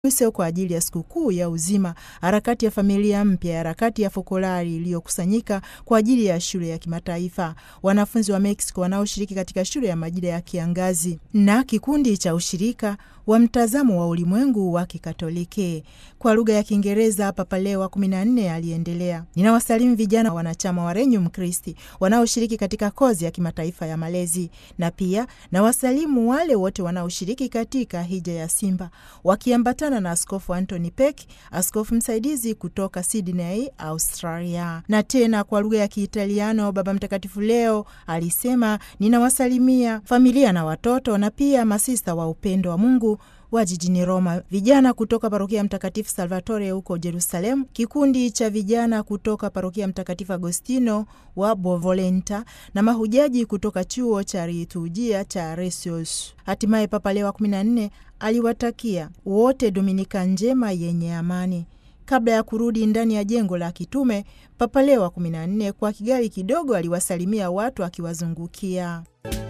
Use kwa ajili ya sikukuu ya uzima, harakati ya familia mpya, harakati ya fokolari iliyokusanyika kwa ajili ya shule ya kimataifa, wanafunzi wa Mexico wanaoshiriki katika shule ya majira ya kiangazi na kikundi cha ushirika wa mtazamo wa ulimwengu wa Kikatoliki. Kwa lugha ya Kiingereza, Papa Leo wa kumi na nne aliendelea, ninawasalimu vijana wanachama wa Regnum Christi wanaoshiriki katika kozi ya kimataifa ya malezi, na pia nawasalimu wale wote wanaoshiriki katika hija ya Simba wakiambatana na Askofu Anthony Peck, askofu msaidizi kutoka Sydney, Australia. Na tena kwa lugha ya Kiitaliano, Baba Mtakatifu leo alisema, ninawasalimia familia na watoto na pia masista wa upendo wa Mungu wa jijini Roma, vijana kutoka parokia Mtakatifu Salvatore huko Jerusalemu, kikundi cha vijana kutoka parokia Mtakatifu Agostino wa Bovolenta na mahujaji kutoka chuo cha liturujia cha Resius. Hatimaye Papa Leo wa 14 aliwatakia wote Dominika njema yenye amani. Kabla ya kurudi ndani ya jengo la kitume, Papa Leo wa 14 kwa kigali kidogo aliwasalimia watu akiwazungukia.